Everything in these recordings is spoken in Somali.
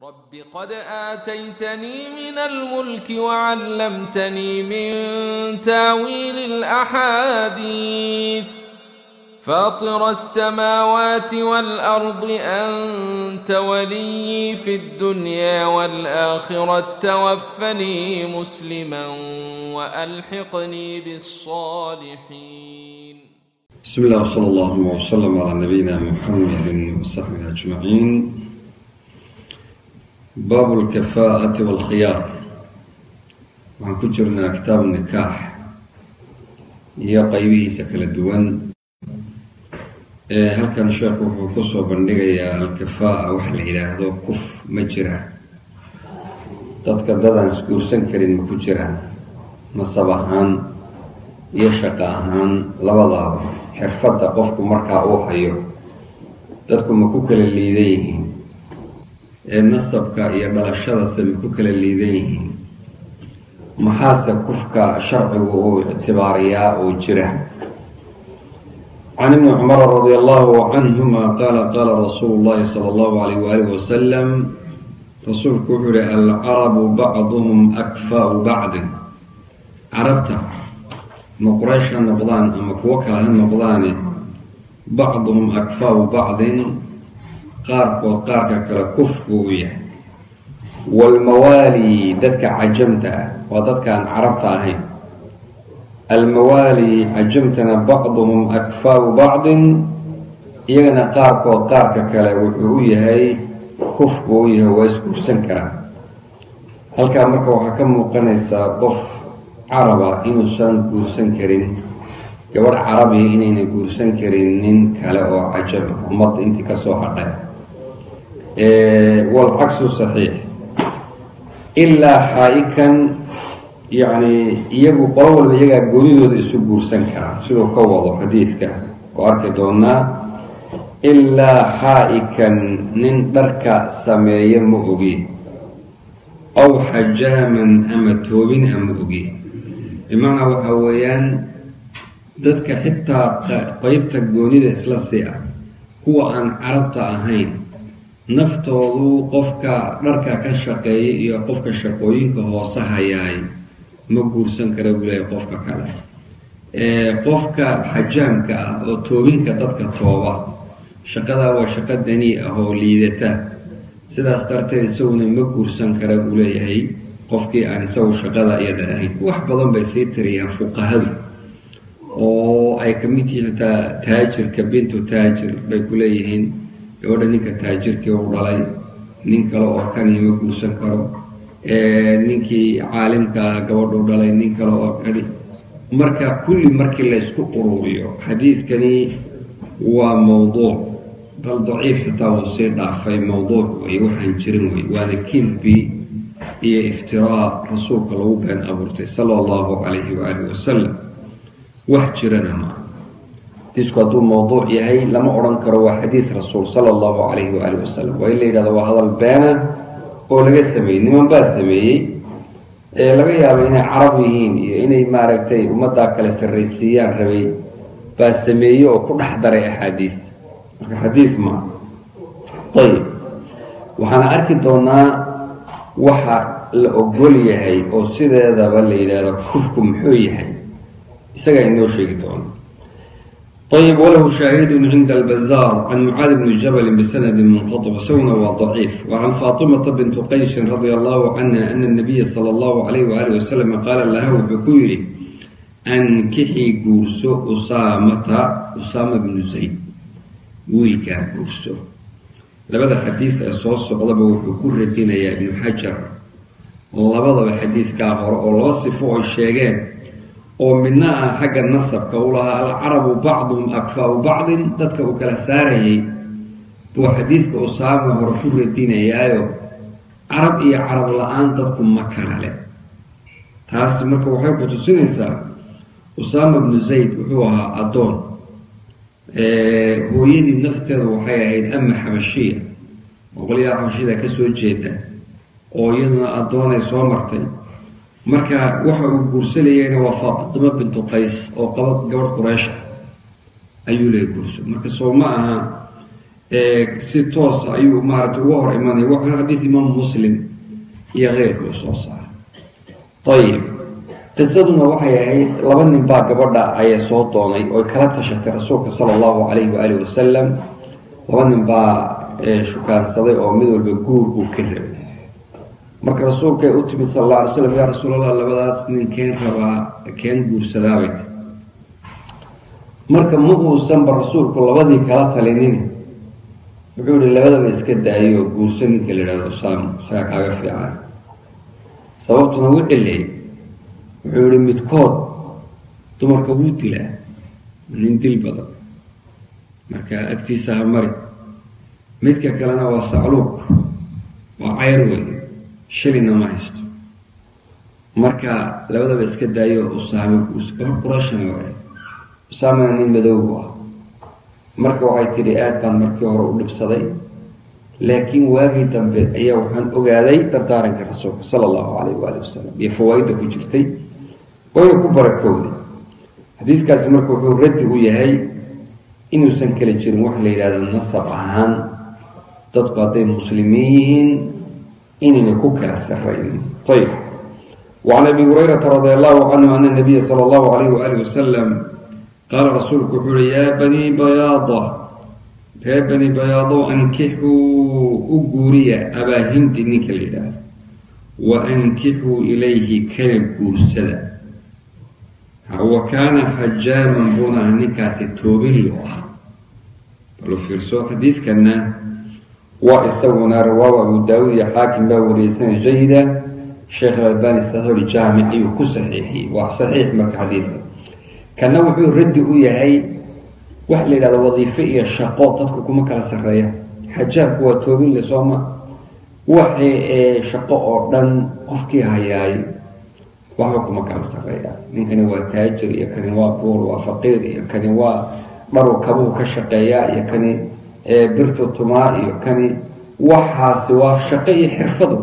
رب قد آتيتني من الملك وعلمتني من تاويل الأحاديث فاطر السماوات والأرض أنت ولي في الدنيا والآخرة توفني مسلما وألحقني بالصالحين بسم الله وصلى الله وسلم على نبينا محمد وصحبه أجمعين baabu alkafaa'ati waalkhiyaar waxaan ku jirnaa kitaabu nikaax iyo qeybihiisa kala duwan halkan sheekhu wuxuu kusoo bandhigayaa alkafaa'a wax la yidhaahdo kuf ma jiraan dadka dadaan isguursan karin ma ku jiraan nasab ahaan iyo shaqo ahaan labadaaba xirfadda qofku markaa uu hayo dadku ma ku kala liidan yihiin ee nasabka iyo dhalashadase ma ku kala liidan yihiin maxaase kufka sharcigu uu ictibaariyaa oo jira can ibni cumara radi allahu canhuma qaala qaala rasuulu llahi sala allahu alayh waalih wasalam rasuulku wuxuu yihi alcarabu bacduhum akfaau bacdin carabta ma quraysh ha noqdaan ama kuwo kale ha noqdaane bacduhum akfaau bacdin qaarkood qaarka kale kuf buu u yahay waalmawaali dadka cajamta ah waa dadkaan carabta ahayn almawaali cajamtana bacduhum akfaau bacdin iyagana qaarkood qaarka kale wuxuu u yahay kuf buu u yahay waa isguursan karaa halkaa marka waxaa ka muuqanaysaa qof caraba inuusan guursan karin gabadh carabiya inayna guursan karin nin kale oo cajaba ummadda intii kasoo hadhay walcagsu saxiix ilaa xaa-ikan yacni iyagu qolo walba iyagaa goonidooda isu guursan karaa siduu ka wado xadiidka oo arki doonaa ilaa xaa-ikan nin dharka sameeya ma ogi aw xajaaman ama toobin ama ogi bimacnaa waxaa weeyaan dadka xitaa qeybta goonida isla sii ah kuwa aan carabta ahayn naftoodu qofka dharka ka shaqeeya iyo qofka shaqooyinka hoose hayaay ma guursan kara buu leeyahy qofka kale qofka xajaamka ah oo toobinka dadka tooba shaqadaa waa shaqo danii ah oo liidata sidaas darteed isaguna ma guursan kara buu leeyahay qofkii aan isagu shaqada iyada ahayn wax badan bay sii tiriyaan fuqahadu oo ay ka mid yihiin xitaa taajirka bintu taajir bay ku leeyihiin gabadha ninka taajirkii u dhalay nin kale oo kani ma guursan karo ninkii caalimka ah gabadhu dhalay nin kale oo kani marka kulli markii la ysku ururiyo xadiidkani waa mowduuc bal daciif xitaa wuu sii dhaafay mowduuc wey waxaan jirin wey waana kilbi iyo iftiraa rasuulka lagu been abuurtay sala allahu calayhi waaalih wasalam wax jirana maa xadiisku hadduu mowduuc yahay lama odhan karo waa xadiid rasuul sala allahu calayhi waaalih wasalam waa in la yidhahdo waa hadal beena oo laga sameeyey niman baa sameeyey ee laga yaabo inay carab yihiin iyo inay maaragtay ummaddaa kale sarraysiiyaan rabay baa sameeyey oo ku dhex daray axaadiid marka xadiid maa ayib waxaana arki doonaa waxa la ogol yahay oo sideedaba la yidhaahdo kufku muxuu yahay isagaa inoo sheegi doono ayb wlahu shaahidu cinda albazaar can mucaadi bni jabali bisanadi munqaطic isaguna waa daciif wacan faatimata bintu qaysin radia allahu canha ana nabiya sala allahu calayh waaalih wasalam qaala laha wuxuu ku yidhi ankixii guurso usaamata usaama bnu zayd wiilkaa guurso labada xadiid ee soo socdaba wuxuu ku radinayaa ibnu xajar labadaba xadiidkaa hore oo laba sifo ay sheegeen oo midna ah xagga nasabka u lahaa alcarabu bacduhum akfaau bacdin dadka uu kala saarayay buu xadiidka usaama hore ku radinayaayo carab iyo carab la-aan dadku ma kala le taasi marka waxay ku tusinaysaa usaama bnu zayd wuxuu ahaa addoon hooyadii nafteeda waxay ahayd ama xabashiya oo qolyaha xabashida ka soo jeeda oo iyaduna addoonay soo martay marka waxa uu guursanayeyna waa faatimo bintu qays oo qaba gabadh quraysh ah ayuu leey guurso marka soo ma aha si toosa ayuu maaragtay uga hor imanaya waxaana xadiid imaam muslim iyo keyrka uu soo saaray ayib qisaduna waxay ahayd laba nin baa gabadha ayay soo doonay oy kala tashatay rasuulka sala allahu calayhi waaalih wasalam laba nin baa shukaansaday oo mid walba guur uu ka rabay marka rasuulkay u timid sal alla alay slam yaa rasuul allah labadaas nin keen rabaa keen guursadaabay ti marka ma uusanba rasuulku labadii kala talinin wuxuu yihi labadaba iska daayo guurso ninka la yidhahdo usaam isagaa kaaga fiican sababtuna u cileey wuxuu yihi midkood dumarka wuu dilaa nin dil badan marka agtiisa ha mari midka kalena waa sacluuq waa cayr wey shilina ma haysto marka labadaba iska daayo usaame guurso gabadh qurashana waay usaamana nin madowbu ah marka waxay tidhi aad baan markii hore u dhibsaday laakiin waagii dambe ayaa waxaan ogaaday dardaaranka rasuulka sala allahu calayh waali wasalam iyo fawaaidda ku jirtay wayna ku barakowday xadiidkaasi marka wuxuu raddi u yahay inuusan kala jirin wax la yidhahdo nasab ahaan dadku hadday muslimiin yihiin inayna ku kala saraynin ayb wacan abi hurayrata radi allahu canhu ana nabiya sala allahu calayh waali wasalam qaala rasuulku wuxuu uhi yaa banii bayaada ree bani bayaadow ankixuu u guuriya abaahindi ninka la yidhaahdo wa ankixuu ilayhi kana guursada wa kaana xajaaman buuna ah ninkaasi toobin loo ah balu fiirso xadiidkanna waa isaguna rawaahu abu daawuud iyo xaakim baa wariyeysanay jayida sheekh alalbani saxiixul jaamic ayuu ku saxiixiyey waa saxiix marka xadiidka kana wuxuu raddi u yahay waxa la yidhahdo wadiifo iyo shaqo dadku kuma kala sarreeya xajaabku waa toobin le sooma waxay ee shaqo oo dhan qofkii hayaay waxba kuma kala sarreeya ninkani waa taajir iyo kani waa buur waa faqiir iyo kani waa dharu kabuu ka shaqeeyaa iyo kani birtu tumaa iyo kani waxaasi waa shaqo iyo xirfadu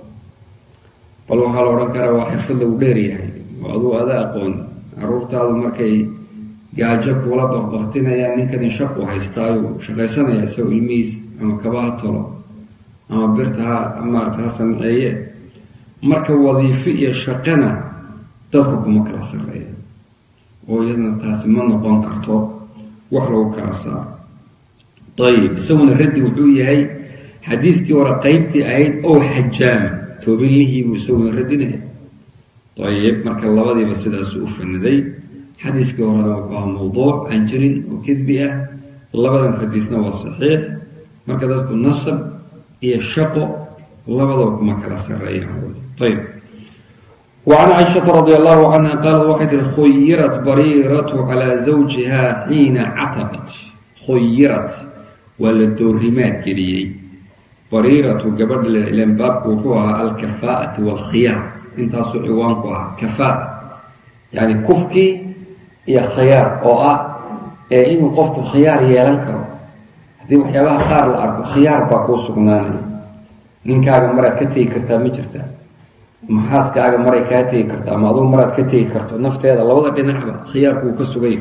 bal waxaa la odhan karaa waa xirfad lagu dheeryahay oo aduu ada aqoon caruurtaadu markay gaajo kuula baqbaqtinayaan ninkani shaqu haystaayu shaqaysanaya isagoo ilmihiis ama kabaha tolo ama birta ha maarata ha samceeye marka wadiifo iyo shaqana dadku kuma kala sarreeya oo iyadana taasi ma noqon karto wax lagu kala saaro ayib isaguna raddi wuxuu yahay xadiidkii hore qeybtii ahayd ow xajaama toobinlihiibuu isaguna radinaya ayib marka labadiiba sidaasu u faniday xadiiskii horena wuxuu aha mawduuc aan jirin oo kedbi ah labadan xadiidna waa saxiix marka dadku nasab iyo shaqo labadaba kuma kala sareeyaan ayb wacan caaishata radi allahu canha qaalat waxay tihi khuyirat bariiratu calaa zawjiha xiina cataqat khuyirat waa la doorimaad geliyey bariiratu gabadha ilen baabku wuxuu ahaa alkafaa'ati waalkhiyaar intaasuu ciwaanku ahaa kafaa yani kufkii iyo khiyaar oo ah ee inuu qofku khiyaar yeelan karo haddii waxyaabaha qaar la arko khiyaar baa kuu sugnaanaya ninkaaga maraad ka tegi kartaa ma jirtaa maxaaskaaga maray kaa tegi karta ama aduu maraad ka tegi karto nafteeda labada dhinacba khiyaarku uu ka suganya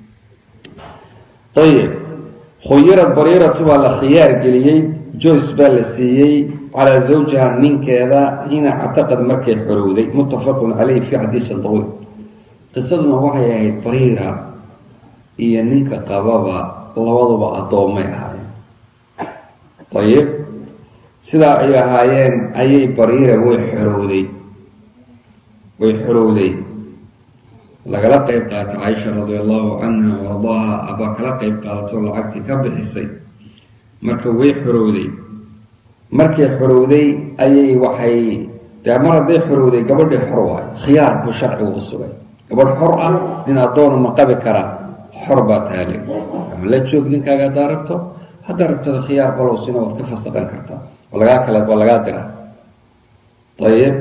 ayib khuyirad bariiratu baa la khiyaar geliyey joyce baa la siiyey calaa zawjiha ninkeeda xiina ctaqad markay xorowday muttafaqun caleyh fi xadiisin dawiil qisaduna waxay ahayd bariira iyo ninka qababa labaduba addoommay ahaayeen ayib sidaa ay ahaayeen ayay bariira way xorowday way xorowday lagala qeyb qaatay caaisha radi allahu canha waardaaha abaa kala qeyb qaadato lacagtii ka bixisay marka way xorowday markay xorowday ayay waxay dee mar hadday xorowday gabadhii xor waayo khiyaar buu sharcigu u sugay gabadh xor ah nin addoonu ma qabi karaa xor baa taale ama la joog ninkaaga haddaa rabto haddaa rabtada khiyaar balow sina waad ka fasaqan kartaa waa lagaa kale waa lagaa diraa ayib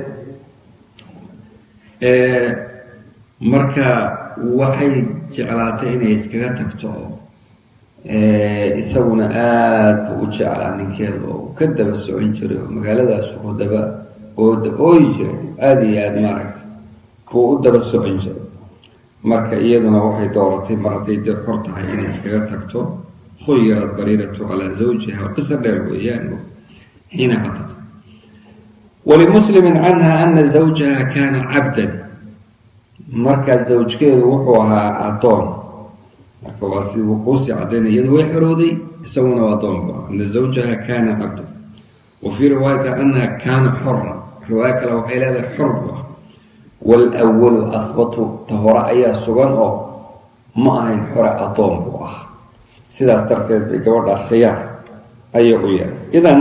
marka waxay jeclaatay inay iskaga tagto oo isaguna aada buu u jeclaa ninkeeda oo ka daba socon jiray oo magaaladaas u daba ooda ooyi jiray aada iyo aada maaragta buu u daba socon jiray marka iyaduna waxay dooratay mar hadday dee xor tahay inay iskaga tagto khuyirat bariiratu calaa zawjiha qisa dheer weeyaan xiina cataq walimuslimi canha ana zawjaha kaana cabdan markaas zawjkeedu wuxuu ahaa addoon marka waa si kuusii cadaynay iyadu way xorowday isaguna waa adoonba ana zawjaha kaana cabdan wa fii riwaayati anaha kaana xora riwaayo kale waxay leedahay xor bu ah waalwalu ahbatu ta hore ayaa sugan oo ma ahayn xore addoon buu ah sidaas darteed bay gabadhaas khiyaar ayay u yeelay idan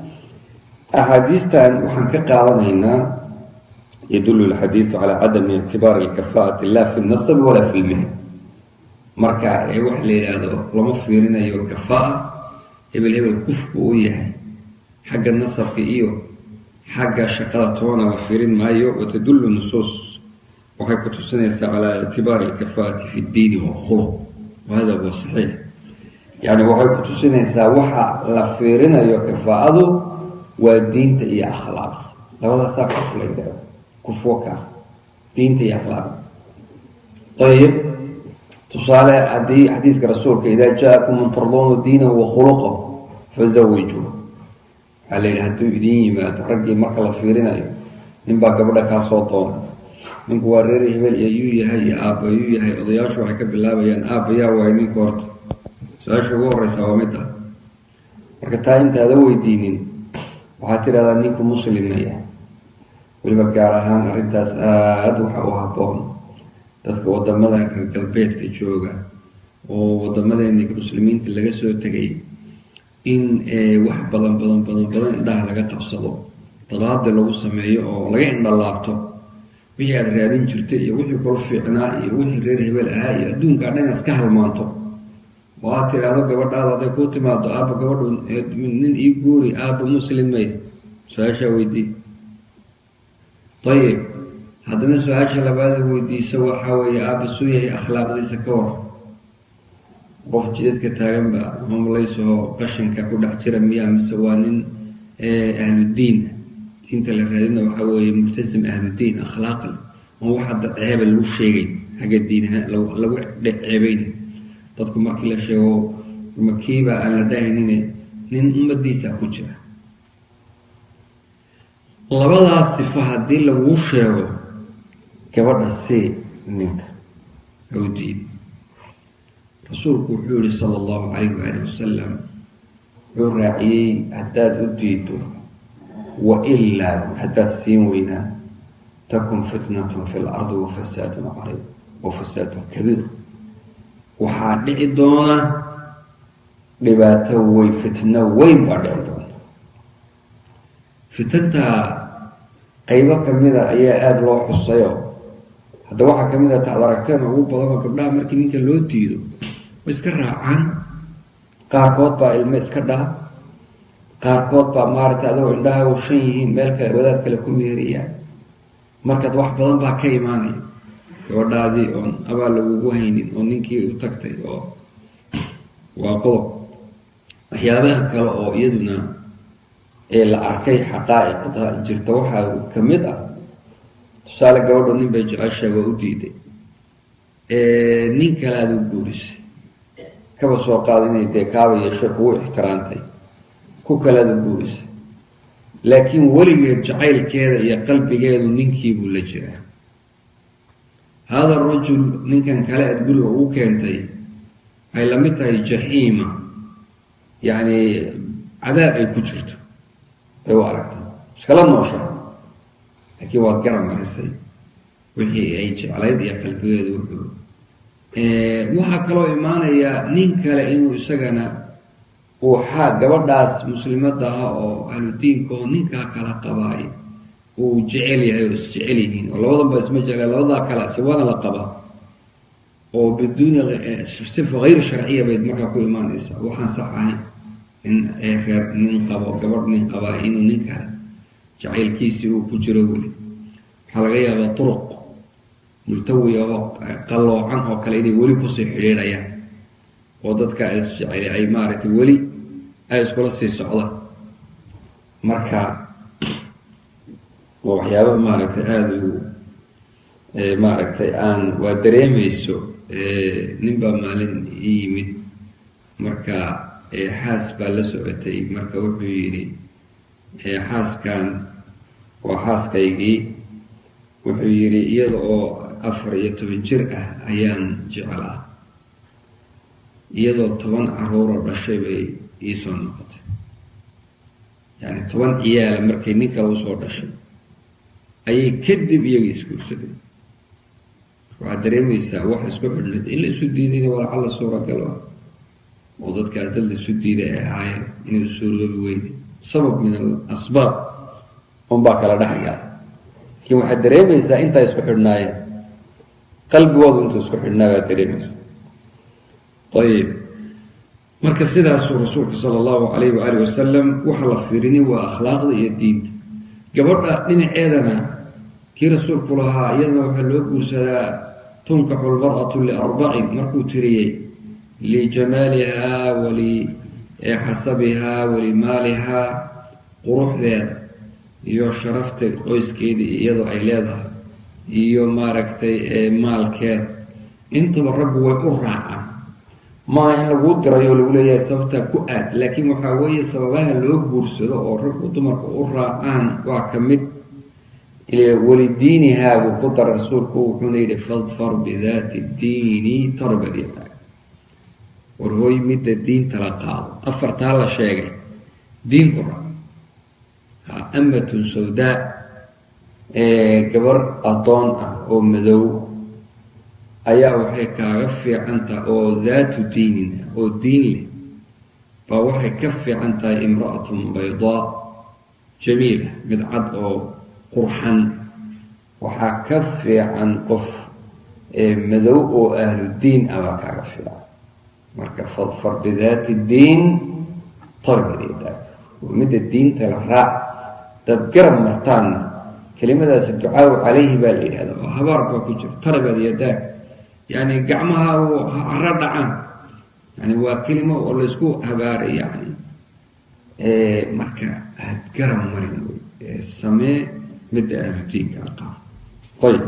axaadiistan waxaan ka qaadanaynaa yadulu lxadiidu calaa cadami ictibaari alkafaati la fi lnasabi walaa fi lmihn marka ee waxa la yidhaahdo lama fiirinayo kafaa hebel hebel kufku u yahay xagga nasabka iyo xagga shaqada toona la fiirin maayo watadulu nusuus waxay ku tusinaysaa calaa ictibaari alkafaati fi ddiini walkhuluq wahada huwa saxiix yani waxay ku tusinaysaa waxa la fiirinayo kafaa'adu waa diinta iyo akhlaaqda labadaasaa kuf la yidhahdo kufwo ka diinta iyo akhlaaqda ayib tusaale haddii xadiidka rasuulka idaa jaa-akum man tarduuna diinahu wa khuluqahu fazawijuu waxaa la yidhi hadduu idiin yimaado raggii marka la fiirinayo ninbaa gabadha kaa soo doona ninku waa reer hebel iyo yuu yahay iyo aabba yuu yahay odayaashu waxay ka bilaabayaan aabbayaa waay ninka horta su-aasha ugu horeysa waa mid ah marka taa intaada weydiinin waxaad tidhahdaa ninku muslimaya weliba gaar ahaan arrintaas aada waxa u habboon dadka wadamada galbeedka jooga oo wadamadeeni muslimiinta laga soo tegay in wax badan badan badan badan indhaha laga qabsado dadaadi lagu sameeyo oo laga indhalaabto wixii aada raadin jirtay iyo wixii kula fiicnaa iyo wixii reer hebel ahaa iyo adduunkaa dhan iska halmaanto oo aad tidhaahdo gabadhaada haday kuu timaado aabba gabadhu nin ii guuri aabba muslim may su-aashaa weydii ayib haddana su-aasha labaada weydiiso waxaa weeye aabba suu yahay akhlaaqdiisa ka war qof jidadka taaganba mamlaysoo qashinka ku dhex jira miyaa mise waa nin ahludiin diinta la raadina waxaa weeye multasim ahludiin akhlaaqle on wax hadda ceeba lagu sheegay xagga diin ahaan lagu ceebeynay dadku markii la sheego makiiba aan la dhahaynine nin ummadiisa ku jira labadaas sifo haddii laguu sheego gabadha see ninka ha u diidi rasuulku wuxuu yihi sala allahu calayh waali wasalam wuxuu raaciyey haddaad u diido wa ilaa haddaad siin weynaan takun fitnatun fi lardi wa fasaadun cariib wa fasaadun kabiir waxaa dhici doona dhibaato wey fitno weyn baa dhici doonta fitantaa qeybo kamida ayaa aada loo xusayo hadda waxaa kamid a taad aragteen ugu badanoo gabdhaha markii ninka loo diido way iska raacaan qaarkood baa ilmo iska dhaa qaarkood baa maaragtay adagoo indhahagu shan yihiin meel kale wadaad kale ku meeriyaan markaad wax badan baa ka imaanaya gabadhaadii oon abaal lagugu haynin oo ninkii u tagtay oo waa qodob waxyaabaha kale oo iyaduna ee la arkay xaqaa'iqda jirta waxaa ka mid ah tusaale gabadho nin bay jeceshahay waa u diiday nin kale aada u guurisay kaba soo qaado inay dee kaaba yeesho kugu ixtiraantay ku kale aada u guurisay laakiin weligeed jacaylkeeda iyo qalbigeedu ninkiibuu la jiraa hada rajul ninkan kale aad guriga ugu keentay ay la mid tahay jaxiima yacni cadaab ay ku jirto ay u aragtay iskala noosha laakiin waad garab marisay wixii ay jeclayd iyo qalbigeedu wuxuu waxaa kaloo imaanaya nin kale inuu isagana uu xaa gabadhaas muslimadda ah oo ahludiinka oo ninkaa kala qabaay uu jecel yahay oo isjecel yihiin oo labadanba isma jecla labadaa kale siwaana la qaba oo biduuni sifa hayr sharciya bayd markaa ku imaanaysa waxaan sax ahayn in reer nin qabo gabadh nin qabaa inuu nin kale jacaylkiisii uu ku jiro weli waxaa laga yaabaa turuq multawiya oo qalloocan oo kale inay weli kusii xidhiidhayaan oo dadka isjecel ay maaragtay weli ay iskula sii socdaan marka waa waxyaaba maaragtay aada u maaragtay aan waa dareemeyso ninbaa maalin ii yimid marka xaas baa la socotay marka wuxuu yidhi xaaskan waa xaaskaygii wuxuu yidhi iyada oo afar iyo toban jir ah ayaan jecelaa iyadoo toban caruuroo dhashay bay iisoo noqotay yacni toban ciyaala markay nin kale usoo dhashay ayay kadib iyaga isguursadeen waxaad dareemaysaa wax isku xidhnayd in la isu diidayna walacalla suuragal ah oo dadkaas dad la isu diiday ay ahaayeen inay suuroobi weyday sabab min al asbaab unbaa kala dhexgala laakiin waxaad dareemaysaa intaa isku xidhnaayeen qalbigoodu intuu isku xidhnaa baad dareemaysaa ayib marka sidaasuu rasuulka sala allahu calayh waaalih wasalam waxa la fiirini waa akhlaaqda iyo diinta gabadha dhinaceedana kii rasuulku lahaa iyadana waxaa loo guursadaa tunkaxu lmar'atu liarbacin markuu tiriyey lijamaalihaa walixasabihaa walimaalihaa quruxdeeda iyo sharafta qoyskeeda iyadoo ay leedahay iyo maaragtay maalkeeda intaba raggu way u raacaan maaha in laguu dirayo lagu leeyahay sababtaa ku aad laakiin waxaa weeye sababaha loo guursado oo raggu dumarka u raacaan waa ka mid walidiinihaa buu ku dara rasuulku wuxuuna yidhi fadfar bidaati diini tarbad yadaa war hooy midda diinta la qaado afartaa la sheegay diinku ra ha amatun sawdaa gabar addoon ah oo madow ayaa waxay kaaga fiican tahay oo daatu diinin ah oo diin leh baa waxay ka fiican tahay imra'atun baydaa jamiila mid cad oo qurxan waxaa ka fiican qof madow oo ahlu diin ah baa kaaga fiican marka fadfar bidaati diin tarbadyadaa midda diinta la raac dad garab martaanna kelimadaasi ducaawu calayhi baa la yidhahda oo habaar baa ku jiro tarbad yadaag yani gacmaha haro dhacaan yani waa kelimo oo laysku habaaray yani marka aad garab marin wey samee midda ahludiinka aqaab ayb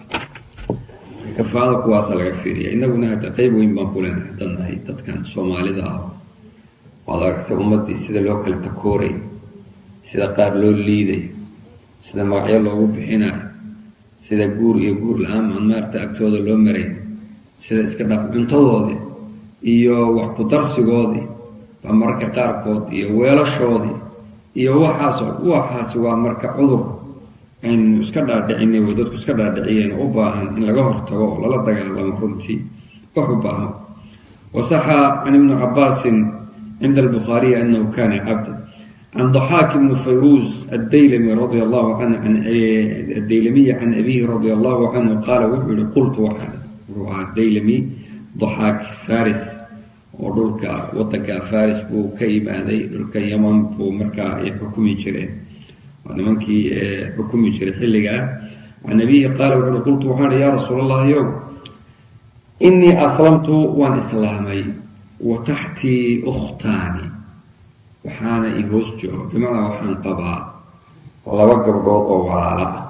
kafaada kuwaasa laga fiiriya inaguna hadda qeyb weyn baan ku leenahay haddaan nahay dadkan soomaalida ah waad aragtay ummaddii sida loo kala takooray sida qaar loo liiday sida magacyo loogu bixinayo sida guur iyo guur la-aan aan maarta agtooda loo marayn sida iska dhaq cuntadoodii iyo wax ku darsigoodii baa mararka qaarkood iyo weelashoodii iyo waxaas waxaasi waa marka cudur aynu iska dhaadhicinay way dadku iska dhaadhiciyeen u baahan in laga hortago oo lala dagaalamo runtii wax u baahan wasaxa can ibni cabaasin cinda albukhaariyi anahu kana cabda can daxaak ibni fayruuz addaylami radia allahu canhu addaylamiyi can abihi radia allahu canhu qaala wuxuu yihi qultu waxaa wuxuu ahaa daylami daxaak faris oo dhulka wadanka faris buu ka imaaday dhulka yaman buu markaa ay xukumi jireen waa nimankii xukumi jiray xilligaa can abihi qaala wuxu uhi qultu waxaan ihi yaa rasuul allahi ow inii aslamtu waan islaamay wa taxtii ukhtaani waxaana i hoos jooga bimacnaa waxaan qabaa laba gabdhood oo walaala ah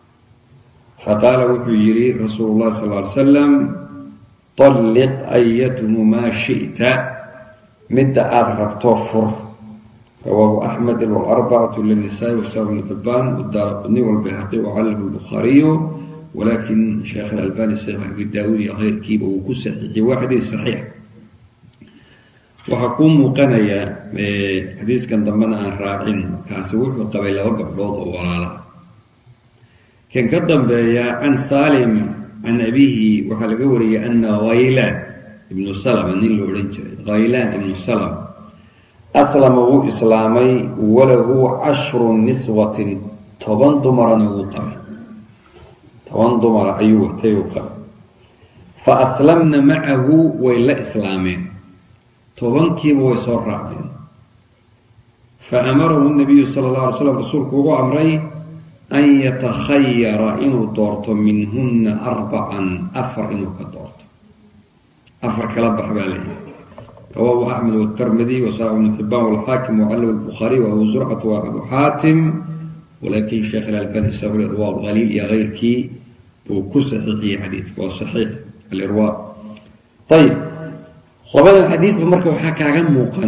faqaala wuxuu yidhi rasuulu llahi sal ly salam طalliq ayatuhumaa shi'ta midda aada rabto fur rawaahu axmed wlarbacatu linisaai wasaab bn xibaan wadaara qudni walbayhaqi wacallahu lbukhaariyu walakin sheekh alalbani saxiix abi daawuud iyo keyrkiiba uu ku saxiixiyey waa xadiis saxiix waxaa kuu muuqanaya xadiiskan dambena aan raacin kaasi wuxuu qabay laba gabdhood oo walaala kan ka dambeeya can salim can abihi waxaa laga wariyay ana khaylaan ibnu salama nin la odhan jiray khaylaan ibnu salama aslama wuu islaamay walahu cashru niswatin toban dumarana wuu qabay toban dumara ayuu watay uu qabay fa aslamna macahu way la islaameen tobankiiba way soo raaceen fa amarahu nabiyu sala alla alay slam rasuulku ugu amray an yatakhayara inuu doorto minhunna arbacan afar inuu ka doorto afar kala bax baa leeyahy rawaahu axmed wاtirmidi wasaaq bnu xibaan wاlxaakim wacalw اlbukhaariy waabu zurcata wa abu xaatim walakin sheekh alalbani saxu irwa qaliil iyo keyrkii buu ku saxiixiyey xadiidka waa saxiix alirwa ayib labadan xadiidba marka waxaa kaaga muuqan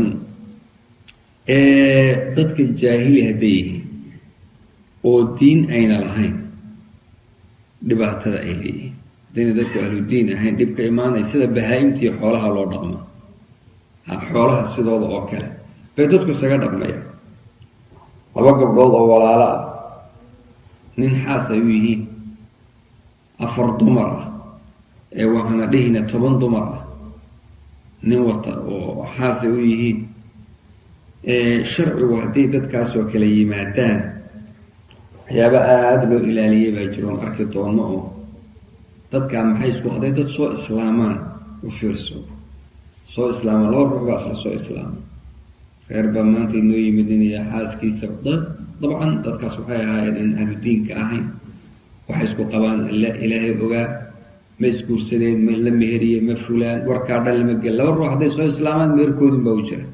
dadka jaahili hadday yihiin oo diin ayna lahayn dhibaatada ay leeyihiin haddayna dadku ahludiin ahayn dhibka imaanaya sida bahaa-imtii xoolaha loo dhaqmo xoolaha sidooda oo kale bay dadku isaga dhaqmayaan laba gabdhood oo walaalo ah nin xaas ay u yihiin afar dumar ah ee waxaana dhihina toban dumar ah nin wata oo xaas ay u yihiin sharcigu hadday dadkaasoo kale yimaadaan waxyaaba aada loo ilaaliyay baa jiroon arki doono oo dadkaa maxay isku hadday dad soo islaamaan u fiirso soo islaamaan laba ruux baa isla soo islaama reer baa maanta inoo yimid inaya xaaskiisa dabcan dadkaas waxay ahaayeen in ahludiinka ahayn waxay isku qabaan alla ilaahay ogaa ma isguursadeen ma la meheriye ma fulaan warkaa dhan lama gel laba ruux hadday soo islaamaan meherkoodin baa u jira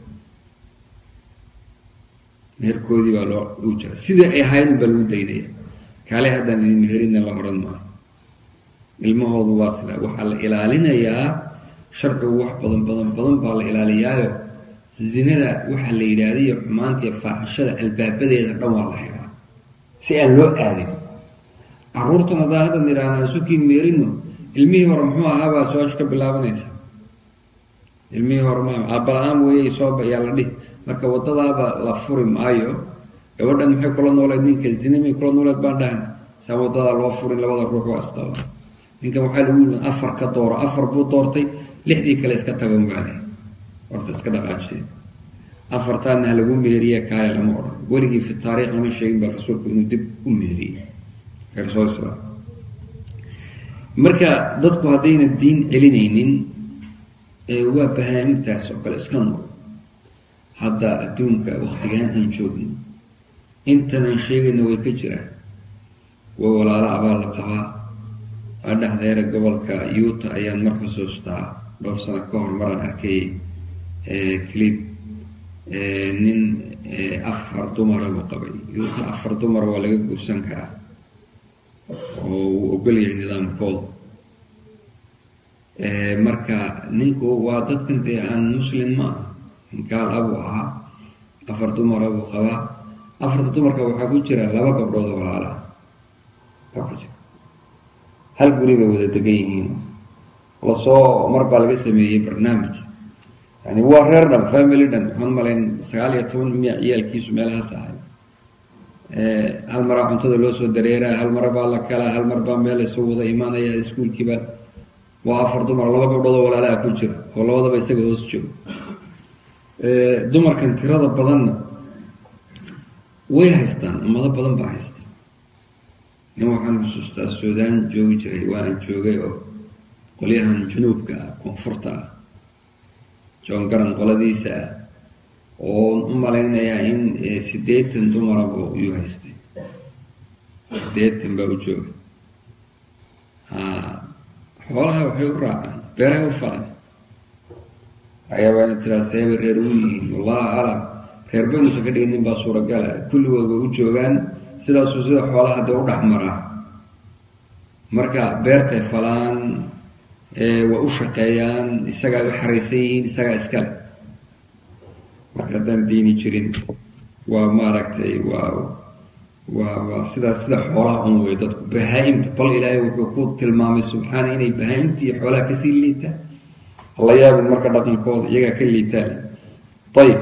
meherkoodii baa loo u jira sidai ay ahaayeen baa lagu daynaya kaale haddaan idin meherina la odhan maayo ilmahoodu waa sidaa waxaa la ilaalinayaa sharcigu wax badan badan badan baa la ilaaliyaayo zinada waxaa la yidhaahda iyo xumaanta iyo faaxishada albaabadeeda dhan waa la xidhaa si aan loo aadin caruurtan haddaan haddan idhaahdaa isukiin meerino ilmihii hore muxuu ahaabaa su-aashu ka bilaabanaysa ilmihii hore ma aabala-aan weeyey sooba ayaa la dhihi marka wadadaaba la furi maayo gabadhan maxay kula nooleed ninka zine may kula nooleed baan dhahna saa wadadaa loo furin labada ruux waa isqaba ninkan waxaa lagu yii afar ka dooro afar buu doortay lixdii kale iska tago maale horta iska dhaqaajiye afartaadna ha lagu meeriye kaale lama odhan weligii fi taariikh lama sheegin baa rasuulku inuu dib u meeriyey soo islaam marka dadku haddayna diin celinaynin waa bahaa-imtaas oo kale iska nool hadda adduunka waktigaan aan joogno intan aan sheegayna way ka jiraan kuwa walaala abaa la qabaa waa dhexdeera gobolka yuuta ayaan mar xusuustaa dhowr sano ka hor maraan arkay clip nin afar dumara buu qabay yuuta afar dumara waa laga guursan karaa oo uu ogol yahay nidaamkooda marka ninku waa dadkan dee aan muslim ma aha gaal abuu ahaa afar dumara buu qabaa afarta dumarka waxaa ku jira laba gabdhood oo walaalaha waa ku jira hal guri bay wada degan yihiin lasoo mar baa laga sameeyey barnaamij yani waa reer dhan family dhan waxaan malayn sagaal iyo toban miya ciyaalkiisu meelahaas ahay hal maraa cuntada loo soo dareeraa hal mara baa la kalaa hal mar baa meel lasoo wada imaanaya iskuolkiiba waa afar dumar laba gabdhood oo walaalaha ku jira oo labadaba isaga hoos joogo dumarkan tirada badanna way haystaan ummado badan baa haystaan nin waxaan xusuustaa suudaan joogi jiray waa aan joogay oo qolyahan junuubka ah koonfurta ah joon garan qoladiisa ah oo u malaynayaa in siddeetan dumaraba yuu haystay siddeetan baa u jooga xoolaha waxay u raacaan beerahay u falaan waxyaabaa ina tiraa seebay reer ugu yihiin wallahu aclam reer baynuusan ka dhigin nin baa suuragala kulligood way u joogaan sidaasuu sida xoolaha dee u dhex maraa marka beertay falaan way u shaqeeyaan isagaa u xaraysan yihiin isagaa iskale marka haddaan diini jirin waa maaragtay waa waa waa sidaas sida xoolaha un wey dadku bahaa-imta bal ilaahay wuxuu ku tilmaamay subxaana inay bahaa-imta iyo xoolaha kasii liitaan alla yaabin marka dhaqankooda iyagaa ka liitaan ayib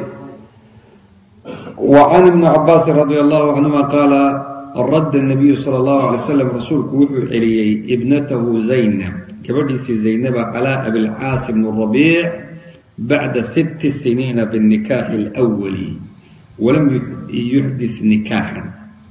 wa can ibni cabaasin radi allahu canhuma qaala radda nabiyu sala allahu alay slam rasuulku wuxuu celiyey ibnatahu zaynab gabadhiisii zaynaba calaa abilcaas bn rabiic bacda sitti siniina binikaaxi اlwali walam yuxdith nikaaxan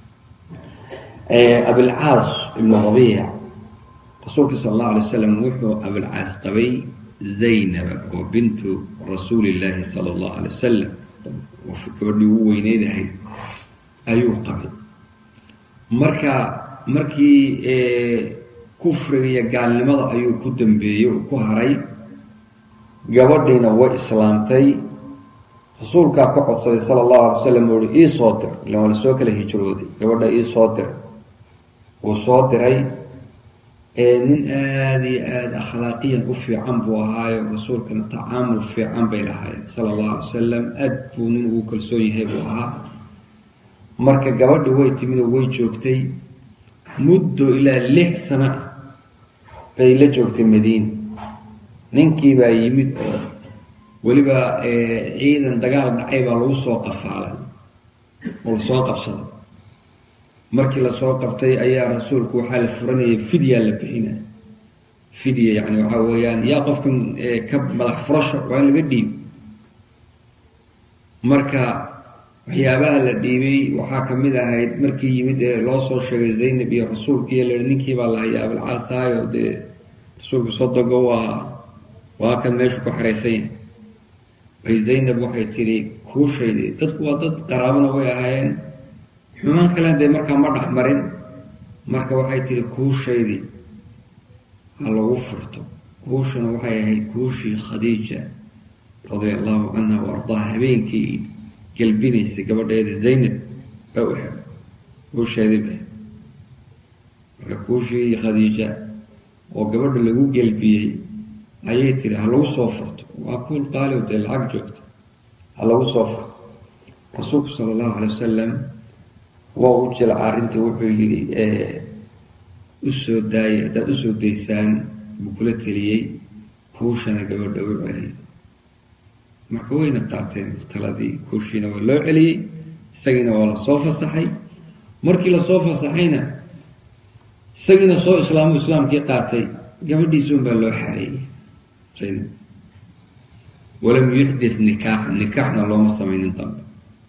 abilcaas ibnu rabiic rasuulka sal allahu alay slam wuxuu abilcaas qabay zaynaba oo bintu rasuuli illaahi sala allahu alay wasalam gabadhii ugu weyneyd ahayd ayuu qabay marka markii kufriga iyo gaalnimada ayuu ku dambeeyey uu ku haray gabadhiina way islaamtay rasuulkaa ka codsaday sala allahu alay wasalam uu hi ii soo dir ilan waa lasoo kala hijrooday gabadha ii soo dir wuu soo diray nin aada iyo aada akhlaaqiyan u fiican buu ahaayo rasuulkana tacaamul fiican bay lahayd sala allahu alay wasalam aad buu nin ugu kalsoon yahay buu ahaa marka gabadhi way timid oo way joogtay muddo ilaa lix sano ah bay la joogtay madiina ninkii baa yimid oo weliba ciidan dagaal dhacay baa lagu soo qafaalay oo lasoo qabsaday markii lasoo qabtay ayaa rasuulku waxaa la furanayay fidyaa la bixina fidya yani waxaa weeyaan yaa qofkan ka madax furasho waa in laga dhiibo marka waxyaabaha la dhiibay waxaa kamid ahayd markii yimid ee loo soo sheegay zaynab iyo rasuulkiiyo la ninkii baa la hayaa abilcaasaayo dee rasuulku sodogo waa waa kan meeshu ku xaraysan yahay bay zaynab waxay tidhi kuushaydi dadku waa dad qaraabana way ahaayeen xumaan kalen dee markaa ma dhex marin marka waxay tihi kuushaydi ha lagu furto kuushuna waxay ahayd kuushii khadiija radia allahu canha wa ardaha habeenkii gelbinaysay gabadheeda zaynab baa u xidhay kuusheedii ba marka kuushii khadiija oo gabadha lagu gelbiyey ayay tiri ha lagu soo furto waa kuul qaaliw dee lacag joogta ha lagu soo furto rasuulku sala allahu calay wasalam waa u jilca arrintii wuxuu yidhi usoo daaya haddaad usoo daysaan buu kula teliyey kuushana gabadha u celiyay marka wayna qaateen taladii kuushiina waa loo celiyey isagiina waa lasoo fasaxay markii lasoo fasaxayna isagiina soo islaamu islaamkii qaatay gabadhiisa un baa loo xareeyey zaynab walam yuxdit nikaaxa nikaaxna looma samaynin dambe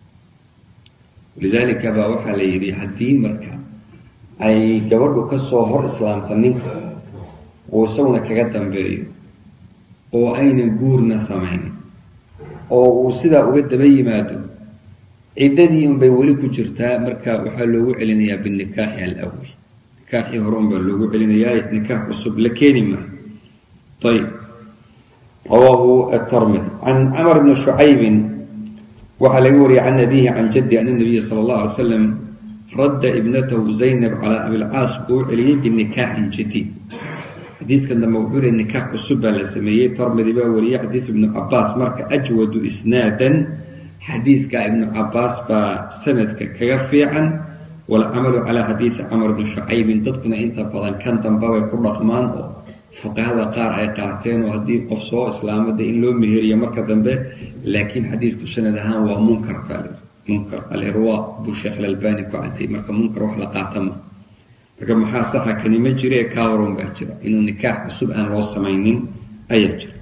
lidaalika baa waxaa la yidhi haddii marka ay gabadhu kasoo hor islaamta ninka uu isaguna kaga dambeeyo oo aynan guurna samaynin oo uu sidaa uga daba yimaado ciddadii unbay weli ku jirtaa marka waxaa loogu celinayaa binikaaxi alawal nikaaxii hore unbaa loogu celinayaa nikaax cusub la keeni maayo ayb rawaahu atarmidi can camar bni shucaybin waxaa laga wariyay can abihi can jaddi ana nabiya sala allah alay slam radda ibnatahu zaynab calaa abilcaas buu u celiyey binikaaxin jadiid xadiidkan dambe wuxuu leey nikaax cusub baa la sameeyey tarmidi baa wariyey xadiid ibnu cabaas marka ajwadu isnaadan xadiidka ibnu cabaas baa sanadka kaga fiican walcamalu calaa xadiidi camar bni shucaybin dadkuna inta badan kan dambe bay ku dhaqmaan oo fuqahada qaar ay qaateen oo haddii qof soo islaamada in loo meheriyo marka dambe laakiin xadiidku sanad ahaan waa munkar baa munkar alirwa buu sheekh alalbani ku cadday marka munkar wax la qaata ma marka maxaa saxa kani ma jira ee kaawaron baa jira inuu nikaax cusub aan loo samaynin ayaa jira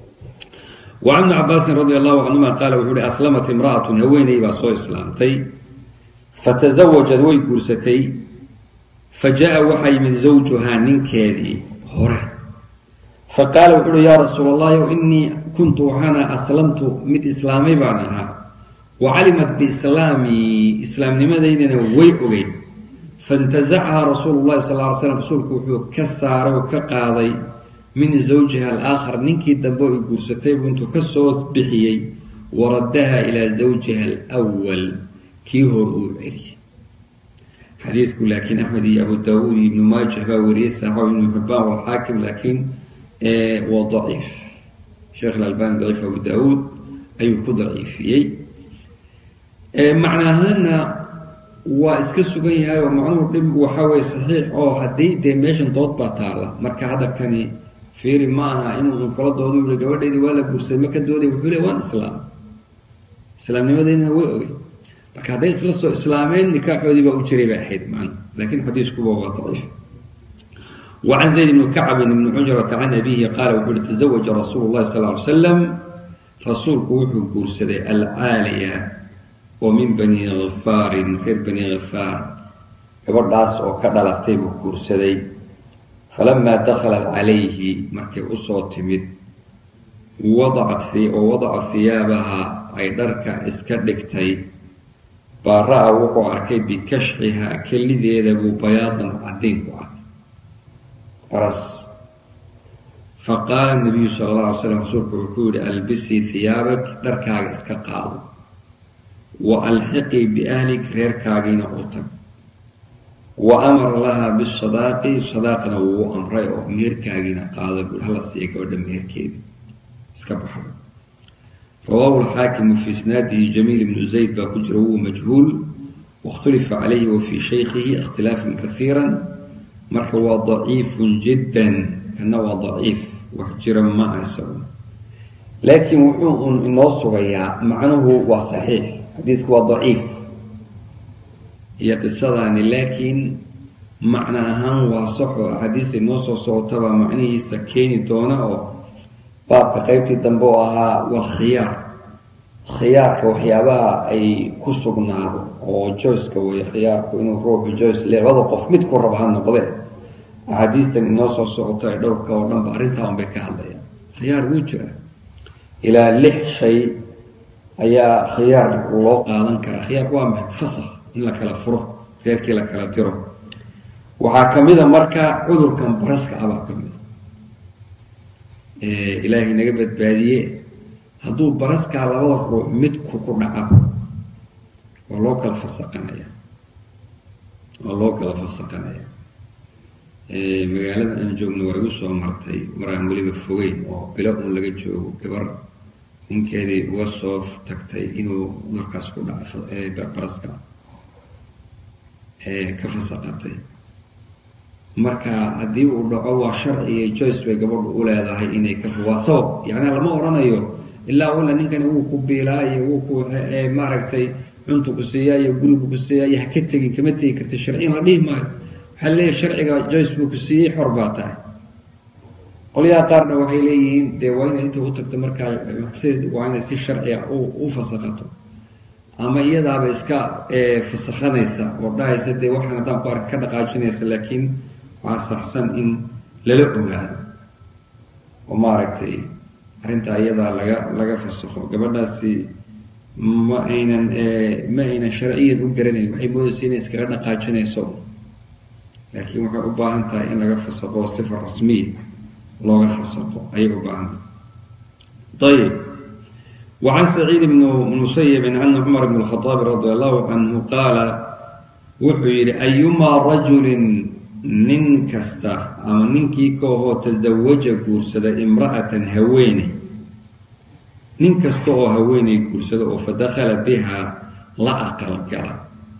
wacan bni cabaasin radi allahu canhuma qaala wuxuu uhi aslamat imra'atun haweeney baa soo islaamtay fatasawajad way guursatay fa jaa waxaa yimid zawjuhaa ninkeedii hore fa qaala wuxu uhi yaa rasuul allahi inii kuntu waxaana aslamtu mid islaamay baan ahaa wa calimat biislaamii islaamnimadaydana way ogeyd faintasacahaa rasuulu llahi sal ly slam rasuulku wuxuu ka saaray oo ka qaaday min zawjiha alaakhar ninkii dambe ay guursatay buu intuu ka soo bixiyey waraddaha ilaa zawjiha alwal kii hor uu celiyey xadiidku laakiin axmed iyo abu daawuud iyo ibnu maajah baa wariyey saaxo ibnu xibaan walxaakim laakiin waa daciif sheekh alalbani daciif abu daawuud ayuu ku daciifiyey macna ahaana waa iska sugan yahay oo macnuhu dhib waxaa weye saxiix oo haddii dee meeshan dood baa taalla marka hadda kani fiiri ma aha inuu kala doodo yihi gabadheydii waa la guursaday ma ka dooday wuxuu le waan islaam islaamnimadeydina way ogey marka hadday isla soo islaameen nikaaxoodii baa u jiray bay ahayd man laakiin xadiiskuba waa daciif wacan zayd ibni kacbin ibni cujrata can abihi qaala wuxuu uhi tazawaja rasuulu llahi sal ly slam rasuulku wuxuu guursaday alcaaliya oo min bani khifaarin reer bani khifaar gabadhaas oo ka dhalatay buu guursaday falamaa dakhalat calayhi markay usoo timid wadacat oo wadacat hiyaabaha ay dharka iska dhigtay baa ra-a wuxuu arkay bikashxihaa kelideeda buu bayaadan caddayn ku arkay baras fa qaala nabiyu sala alla alay slam rasuulku wuxuu yihi albisii hiyaabak dharkaaga iska qaado wa alxiqii biahlik reerkaagiina u tag wa amara lahaa bisadaaqi sadaaqna wuu amray oo meherkaagiina qaada buu hala siiya gabadha meherkeedi iska baxda rawaahu lxaakimu fi isnaadihi jamiil ibnu zayd baa ku jira huwa majhuul waاkhtulifa calayhi wa fii shaykhihi ikhtilaafan kaiira marka waa daciifun jiddan kana waa daciif wax jira ma ah isagu laakiin wuxuu un inoo sugayaa macnuhu waa saxiix xadiidku waa daciif iyo qisadaani laakiin macno ahaan waa saxo axaadiista inoo soo socotaba macnihiisa keeni doona oo baabka qeybtii dambe oo ahaa walkhiyaar khiyaarka waxyaabaha ay ku sugnaado oo joyska wey khiyaarku inuu ruuxu joys labada qof mid ku raba ha noqdee axaadiistan inoo soo socota ee dhowrka oo dhanba arrintaa unbay ka hadlayaan khiyaar wuu jira ilaa lix shay ayaa khiyaar loo qaadan karaa khiyaarku waa maxay fasakh in la kala furo reerkii la kala diro waxaa ka mida marka cudurkan baraska abaa ka mida ilaahay naga badbaadiye hadduu baraskaa labada ruux midku ku dhaca waa loo kala fasaqanaya waa loo kala fasaqanaya magaalada aan joogno waa igu soo martay maraan weliba fogeyn oo bilo un laga joogo gabar ninkeedii uga soo tagtay inuu cudurkaas ku dhaca baraska ka fasaqatay marka haddii uu dhaco waa sharci iyo joyce bay gabadhu u leedahay inay ka waa sabab yacnaa lama odhanayo ilaa walla ninkani wuu ku biilaa iyo wuu ku maaragtay cuntu ku siiyaa iyo gurigu ku siiyaa iyo ha ka tegin kama tegi karta sharciyan la dhihi maayo waxaa leeyahay sharciga joyce buu ku siiyey xor baa tahay qolyaha qaarna waxay leeyihiin dee waa inay inta u tagto markaa waa inay si sharciga u fasaqato ama iyadaaba iska fasakhanaysa oo dhahaysa dee waxaan haddaan ku arka ka dhaqaajinaysa laakiin waxaa saxsan in lala ogaado oo maaragtay arrintaa iyadaa laga laga fasakho gabadhaasi ma aynan ma aynan sharciyan u garanayn waxay moodaysa inay iskaga dhaqaajinayso laakiin waxay u baahan tahay in laga fasaqo sifa rasmiya looga fasaqo ayay u baahan tahay ayib وعن سعيد بن مسيب أن عمر بن الخطاب رضي الله عنه قال wuxuu yidhi أيumaa رaجuل nin kasta ama ninkii kaahoo taزawaja guursada imra'atan haweeney nin kasta oo haweeney guursada oo fadakhala bihaa la aqalgala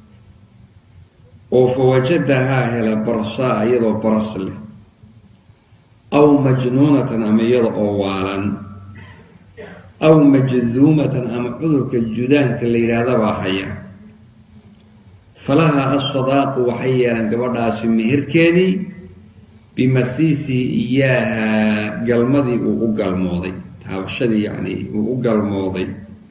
oo fawajadahaa hela barsaa iyadoo baras leh aw majnuunatan ama iyada oo waalan aw majduumatan ama cudurka judaanka la yidhaahdabaa haya falaha asadaaqu waxay yeelaan gabadhaasi meherkeedii bimasiisihi iyaaha galmadii uu u galmooday taabashadii yacni uu u galmooday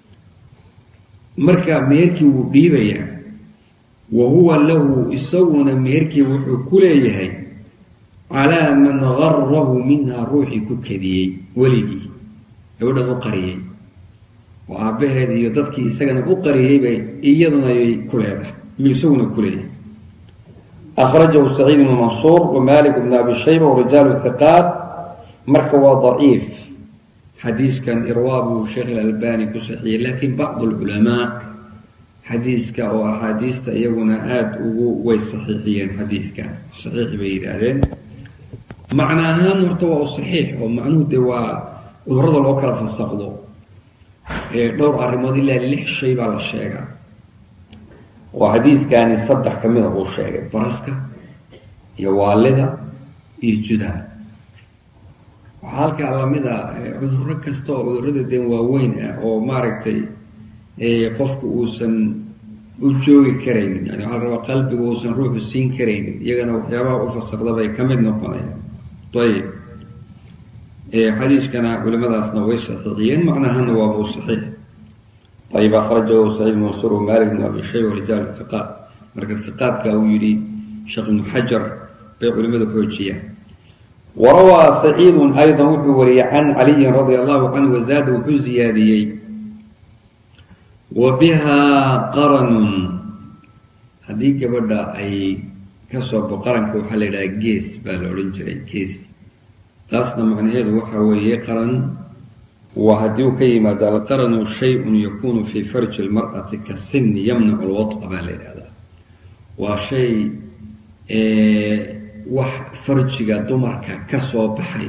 marka meherkii wuu dhiibayaa wa huwa lahu isaguna meherkii wuxuu ku leeyahay calaa man garahu minhaa ruuxii ku kadiyey weligii gabadhan u qariyey oo aabbaheed iyo dadkii isagana u qariyeybay iyaduna ayay ku leedahay miyuu isaguna ku leeyahay akhrajahu saciid bnu mansuur wa malik bn abi shayba warijaalu hiqaat marka waa daciif xadiiskan irwaa buu sheekh ilalbani ku saxiiyey laakiin bacdu alculamaa xadiiska oo axaadiista iyaguna aada ugu way saxiixiyeen xadiidkan saxiix bay yidhaahdeen macna ahaan horta waa u saxiix oo macnuhu dee waa cudurada loo kala fasaqdo dhowr arrimood ilaa lix shay baa la sheegaa oo xadiidkani saddex ka mida uu sheegay baraska iyo waalida iyo judaan waxaa halkaa lamida cuduro kasta oo cudurada deen waaweyn ah oo maaragtay qofku uusan u joogi karaynin yani waxaa la rabaa qalbiga uusan ruuxu siin karaynin iyagana waxyaabaha u fasaqda bay ka mid noqonayaan ayib xadiiskana culimadaasna way saxiixiyeen macnahana waabuu saxiix ayib akhrajahu saciid mansuur wamalik bn abi shayba rijaal hiqaat marka hiqaadka uu yidhi sheekh ibnu xajar bay culimadu xoojiyaan warawaa saciidun aydan wuxuu wariyey can caliyin radia allahu canhu wazaada wuxuu ziyaadiyey wa bihaa qaranun haddii gabadha ay kasoo bo qaranka waxaa la yidhaha gees baa la odhan jiray gees taasna macnaheedu waxa weeye qaran waa haddii uu ka yimaado alqaranu shay-un yakunu fii farji lmar'ati ka sinni yamnacu lwadqa baa la yidhahdaa waa shay wax farjiga dumarka ka soo baxay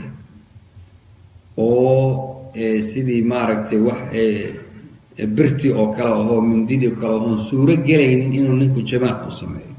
oo sidii maaragtay wax birti oo kale ahoo mindidi oo kale oon suuro gelaynin inuu ninku jamaac u sameeyo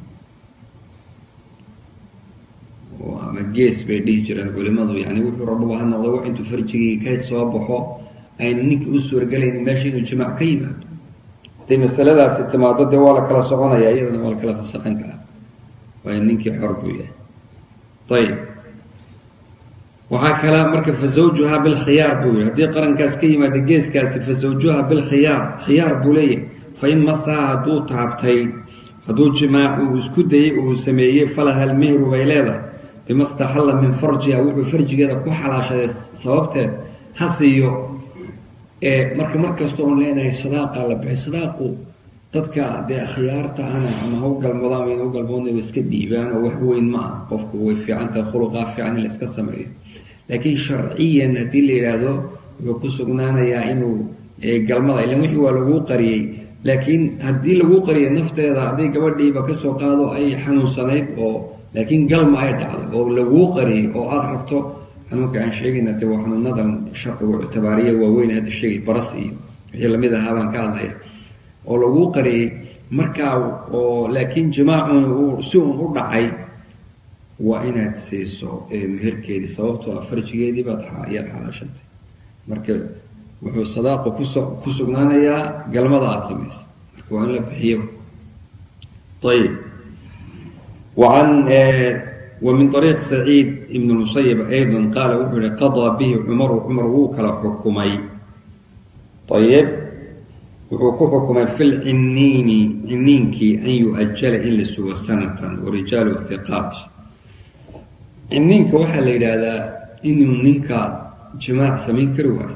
ama gees bay dhihi jireen culimadu yani wuxuu rababa ha noqdo wax intuu farjigii ka soo baxo ayna ninka u suuragelaynin meesha inuu jamaac ka yimaado hadday masaladaasi timaado dee waa la kala soconaya iyadana waa la kala fasaqan karaa waayo ninkii xor buu yahay ayib waxaa kale marka fa zawjuhaa bilkhiyaar buu yihi haddii qarankaas ka yimaada geeskaasi fa zawjuha bilkhiyaar khiyaar buu leeyahay fa in masaha hadduu taabtay hadduu jimaac uu isku dayey uu sameeyey falaha almehru bay leedahay bima staxalla min farjiha wuxuu farjigeeda ku xalaashaday sababteed ha siiyo marka mar kasta oon leenahay sadaaqa la bixi sadaaqu dadka dee khiyaarta ana ama ha u galmoodaan wayna u galmoodna way iska dhiibaan oo wax weyn ma ah qofku way fiicantahay khuluqaa fiican in la iska sameeyo laakiin sharciyan haddii la yidhaahdo wuxuu ku sugnaanayaa inuu galmada ilan wixii waa laguu qariyey laakiin haddii laguu qariyay nafteeda hadday gabadhiiba kasoo qaado ay xanuunsanayd oo laakiin galma ay dhacday oo laguu qariyay oo aada rabto xanuunka aan sheegayna de waa xanuunadan sharcigu ictibaariya waaweyn hadda sheegay baras iyo wixii lamid ahaa baan ka hadlaya oo laguu qariyey markaa oo laakiin jimaacuna uu si uun u dhacay waa inaad siiso meherkeedii sababtoo ah farjigeedii baad ayaad xalaashantay marka wuxuu sadaaqu kuso ku sugnaanayaa galmada aada samayso marka waa in la bixiyo ayib waan ومن طريق سعيد بن المسيب أيضا قال وحر قضى به عمر عمر وكل حكمي طيب وحكو حكمي في العنين عنينك أن يؤجل إلا سوى سنة ورجال الثقات عنينك وحل إلى هذا إنه منك جماع سمين كروا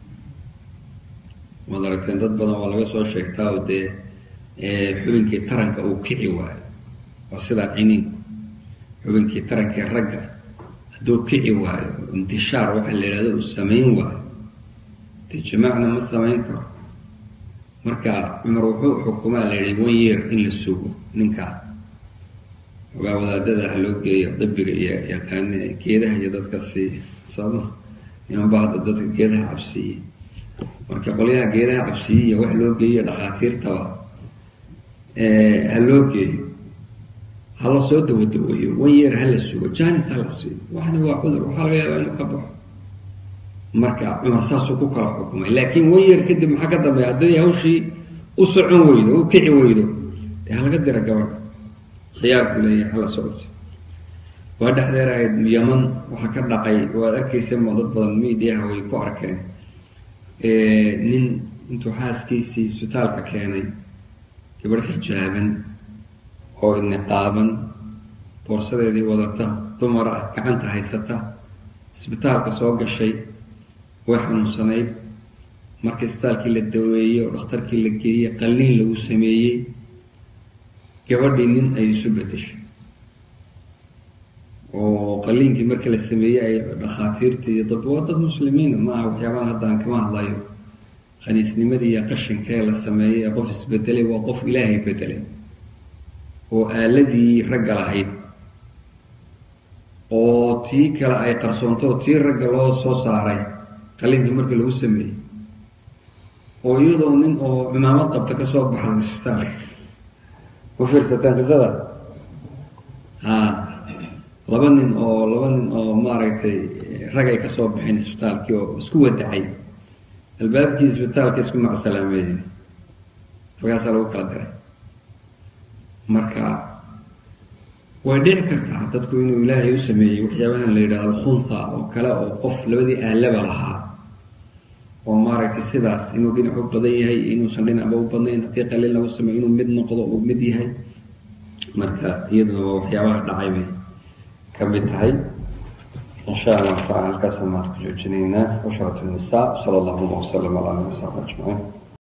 وضرتين ضد بدن ولا سو شيكتا ودي حبنكي ترنك أو كعي واي وسيدا عنين xubinkii tarankii ragga hadduu kici waayo intishaar waxaa la yidhahdo uu samayn waayo dee jimaacna ma samayn karo marka cumar wuxuu xukumaa la yidhi one year in la sugo ninkaa ogaa wadaadada ha loo geeyo dabiga iyo yaqaane geedaha iyo dadka siiya sooma nimanba hadda dadka geedaha cabsiiye marka qolyaha geedaha cabsiiye iyo wax loo geeyo dhakhaatiirtaba ha loo geeyo hala soo dawadaweeyo one year hala sugo janis hala siiyo waxna waa cudur waxaa laga yaabaa inuu ka baxo marka cumar saasuu ku kala xukumay laakiin one year kadib maxaa ka dambeeya hadday hawshii u socon weydo u kici weydo dee halaga dira gabadha khiyaar buu leeyahay hala socodsi waa dhexdeer ahayd yaman waxaa ka dhacay waad arkaysa ma dad badan mediaha way ku arkeen nin intuu xaaskiisii isbitaalka keenay gabadh xijaaban oo niqaaban boorsadeedii wadata dumar ah gacanta haysata isbitaalka soo gashay way xanuunsanayd marka isbitaalkii la daweeyey oo dhakhtarkii la geeyey qalliin lagu sameeyey gabadhii nin ay isu bedeshay oo qalliinkii markii la sameeyey ay dhakhaatiirtii iyo dad waa dad muslimiina maaha waxyaabahan haddaan kama hadlayo khaniisnimadii iyo qashinkee la sameeyey ee qof isbedelay waa qof ilaahay bedelay oo aaladii ragga lahayd oo tii kale ay qarsoonto oo tii ragga loo soo saaray qalliinkii markii lagu sameeyey oo iyadoo nin oo cimaamad qabta ka soo baxday isbitaalka ku fiirsateen qisada ha laba nin oo laba nin oo maaragtay rag ay ka soo baxeen isbitaalkii oo isku wadacay albaabkii isbitaalka isku macsalaameeyeen halkaasaa lagu kala diray marka way dhici kartaa dadku inuu ilaahay u sameeyey waxyaabahan la yidhahdo alkhunha oo kale oo qof labadii aalaba lahaa oo maaragtay sidaas inuu dhinac u badan yahay inuusan dhinacba u badnayn haddii qaliil lagu sameeyo inuu mid noqdo uu mid yahay marka iyaduna waa waxyaabaha dhacay bay ka mid tahay in sha allahu tacala halkaasaan maanta ku joojinaynaa cusharat الnisaa sala allahuma wasalam ala ali saxbi ajmaciin